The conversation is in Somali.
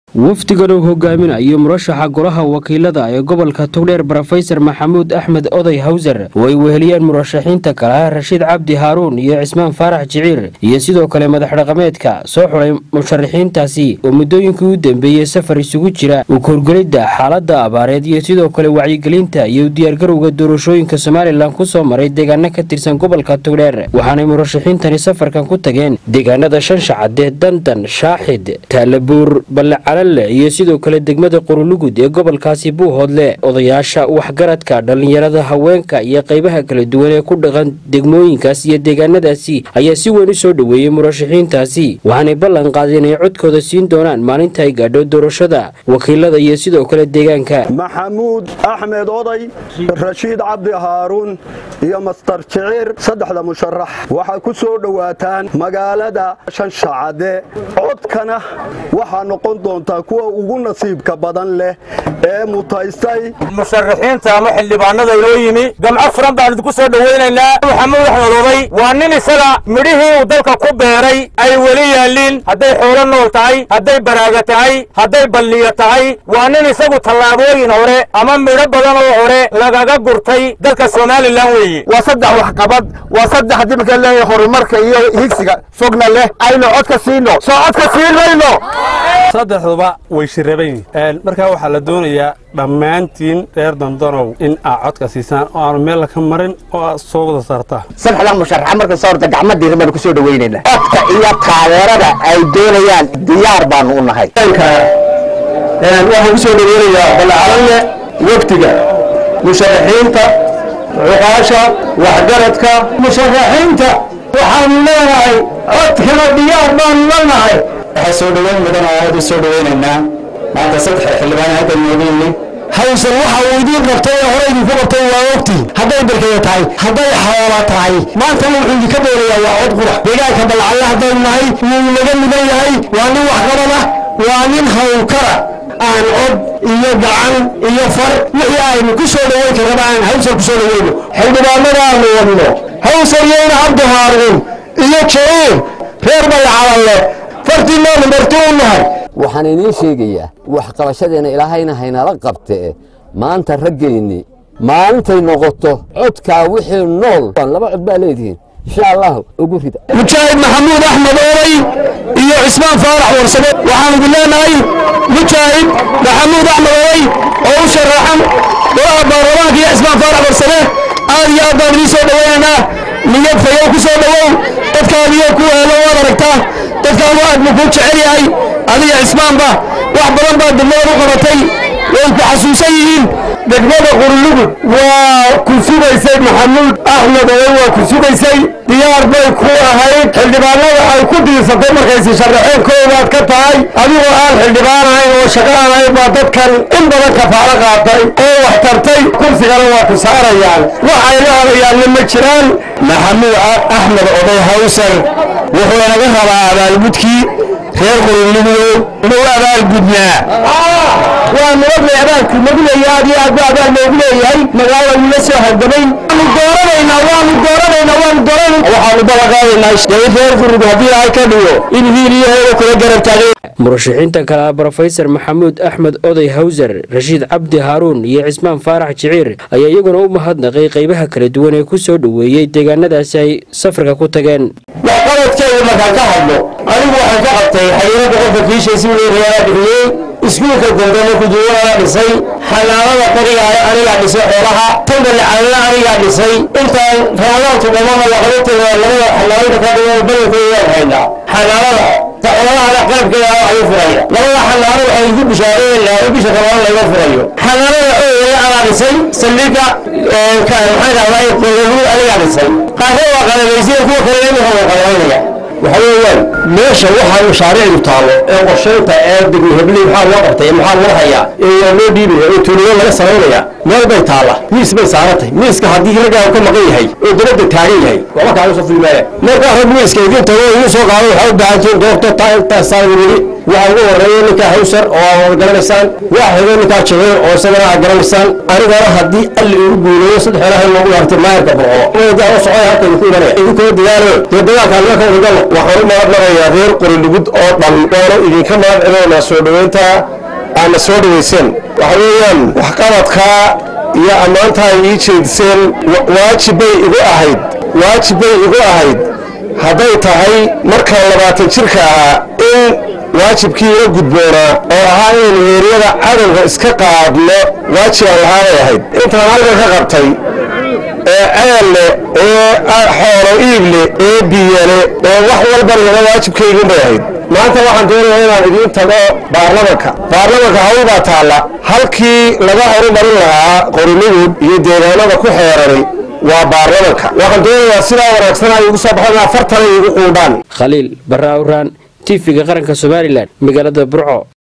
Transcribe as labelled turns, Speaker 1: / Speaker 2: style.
Speaker 1: wafdigan uu hogaaminayo murashaxa golaha wakiilada ee gobolka togdheer brofesor maxamuud axmed oday hawsar oo ay weheliyeen murashaxiinta kalaha rashiid cabdi haaruun iyo cismaan faarax jiciir iyo sidoo kale madax dhaqameedka soo xulay musharaxiintaasi oo muddooyinkii u dambeeyey safar isugu jira u korgelidda xaalada abaareed iyo sidoo kale wacyigelinta iyo diyaargarowga doorashooyinka somalilan kusoo maray deegaano ka tirsan gobolka togdheer waxaanay murashaxiintani safarkan ku tageen deegaanada shanshacade dandan shaaxid taalabuur balecala iyo sidoo kale degmada qorulugud ee gobolkaasi buuhoodle odayaasha waxgaradka dhallinyarada haweenka iyo qaybaha kala duwan ee ku dhaqan degmooyinkaas iyo deegaanadaasi ayaa si weyn u soo dhoweeyey murashaxiintaasi waxaanay ballan qaadeen inay codkooda siin doonaan maalinta ay gaadho doorashada wakiilada iyo sidoo kale deegaanka
Speaker 2: maxamuud axmed oday rashiid cabdi haaruun iyo mastar jiciir saddexda musharax waxay ku soo dhowaataan magaalada shanshacade codkana waxaa noqon doonta kuwa ugu nasiibka badan leh ee mutaystay
Speaker 3: musharaxiinta ama xildhibaanada inoo yimi gamco furan baan idinku soo dhowaynaynaa maxamuud axmed oday waa nin isaga midhihii uu dalka ku beeray ay weli yaalliin hadday xoolo nool tahay hadday baraaga tahay hadday balliyo tahay waa nin isagu tallaabooyin hore ama midho badan oo hore lagaga gurtay dalka somalilan weeye waa saddex waxqabad waa saddex haddii markaa leeyahay horumarka iyo higsiga fogna leh aynu codka siino soo codka siin mayno
Speaker 4: saddexduba way shiraban yihiin markaa waxaa la doonayaa dhammaantiin reer dandonow in aa codka siisaan oo aanu meel laka marin oo aad soo wada saartaan
Speaker 5: saddexda musharaxa marka soo horta gacmo diiran baanu kusoo dhawaynaynaa codka iyo taageerada ay doonayaan diyaar baanu u nahay
Speaker 6: waxaan kusoo dhaweynayaa balacalalle waftiga musharaxiinta cuqaasha waxgaradka musharaxiinta waxaanu leenahay codkana diyaar baanu la nahay
Speaker 7: waxaa soo dhoweyn mudan oo aad u soo dhoweynaynaa maanta saddex xildhibaan hadda nooga yimi
Speaker 6: hawsan waxa uu idiin qabtay ee hore idinku qabtay waa ogtiin hadday barkaya tahay hadday xoola tahay maanta wuxuu idinka doonayaa waa cod qurax deegaanka balcalle haddaynu nahay wuu naga mudan yahay waa nin waxqabad ah waa nin hawlkara aan cod iyo gacan iyo far wixii aynu ku soo dhoweyn karraba aan hawsan ku soo dhoweyno xildhibaanada aanu wadno hawsan yeyna cabdi haaruun iyo jiciir reer balcalalle fartiinnaanu marti u nahay
Speaker 8: waxaan idiin sheegayaa waxqabashadeenna ilaahayna haynala qabtee maanta raggayni maalintay noqoto codkaa wixii nool laba cod baa leedihiin insha allah ugu rida
Speaker 6: mujaahid maxamuud axmed oolay iyo cismaan faarax warsame waxaan idin leenahay mujaahid maxamuud axmed oolay oo u sharaxan golaha baarlamaanka iyo cismaan faarax warsame aad iyo aad baan idiin soo dhowaynaynaa niyad fayow ku soo dhowow dadkaadiyo ku heelo waad aragtaa dadkaan waa admu kuu jecel yahay adiga cismaanba wax badan baa degmada u qabatay way ku xasuusan yihiin degmada qurlugud waa ku sugaysay maxamuud axmed oday waa ku sugaysay diyaar bay ku ahayd xildhibaanada ay ku diirsatay markaysi sharaxeen koowaad ka tahay adigoo aan xildhibaan ahayn oo shaqo aan ahayn baa dadkan in badan kafaalo qaatay oo wax tartay kursigana waa ku saarayaan waxay la hadayaanna ma jiraan
Speaker 7: maxamuud axmed oday hawsar wuxuu naga rabaa abaalgudkii reer quruligudow inuu abaalgudnaa
Speaker 6: waa nabadlay abaalku nagu leeyahay aad iyo aad buu abaal noogu leeyahay magaalada wula soo hargamay waanu dooranaynaa waanu dooranaynaa waanu dooranaynaa
Speaker 7: waxaanu balaqaadaynaa shaqi reer qurug haddii ilaahay ka dhigo in hiil iyo heeda kula garab taagay
Speaker 1: murashaxiinta kale ah brofesor maxamuud axmed oday hawsar rashiid cabdi haaruun iyo cismaan faarax jiciir ayaa iyaguna u mahadnaqay qaybaha kala duwan ee ku soo dhoweeyey deegaanadaasi ay safarka ku tageen
Speaker 6: waxqabadkeeda markaan ka hadlo anigu waxaan ka qabtay xiriirada qofka kiishiisi weerayaa bixiyey iskuulka goldamo kuduwanaa dhisay xanaanada qoriga anigaa dhisay xoolaha tandale calala anigaa dhisay intaan ramadaantu dhamana waqabateeda labada xanaanada ka dhigan badankooda waan haynaa xanaanada xoolahana qalabkeeda ayuu furaya labada xanaano waxay igu bishaareynaa in bisha ramadaan laga furayo xanaanada ooyaya anaa dhisay saldhiga maxay dhahdaa qolalu anigaa dhisay qaarna waa qalabaysiya kuwa kale imika waa qalabaynaya waxa weeyaan meesha waxaa mashaariicdu taallo ee qorshaynta ee degmo hebley maxaa loo qabtay maxaa loo hayaa ee loo dhiibaya ee tuuliyo laga samaynaya
Speaker 7: meel bay taalla miis bay saarantahay miiska haddii raggaa ka maqan yahay oo dabadda taagan yahay waxba kaaga soo fulmaaya markaa rag miiska idin tago oo idin soo qaado waxaa u baahantiin goobta taa intaasaan weli waxaa ugu horeeya ninkaa hawsar oo aa wada garanaysaan waxa xigo ninkaa jabeen oo isagana aad garanaysaan anigana haddii alli ugu guuleeyo saddex ilahay loogu hartay maayarka burco daa socday halka idinku imanaya idinkoo dadaalo dee dagaalkaan marka wadagalo waxaan u mahadnaqayaa reer qorilugud oo dhan waanu idinka mahad celinaynaa soo dhoweynta aadna soo dhaweyseen waxa weeyaan waxqabadkaa iyo ammaanta ay ii jeediseen waajib bay igu ahayd waajib bay igu ahayd hadday tahay markaan labaatan jirka ahaa in waajibkii ila gudboonaa oo ahaa inaynu heeryada cadowga iska qaadno waajib aan lahaabay ahayd intaan halkan ka qabtay ee ceelle ee xoolo iible ee biyale ee wax walba laba waajibkaygun bay ahayd maanta waxaan doonayaa inaan idiin tago baarlamanka baarlamanka hawl baa taalla halkii laga horumarin lahaa qorinigud iyo deegaanada ku xeeranay waa baarlamanka waxaan doonayaa sidaa wanaagsan ay igu soo baxaan afartan ay igu quudhaan
Speaker 1: khaliil barra awraan tifiga qaranka somalilan magaalada burco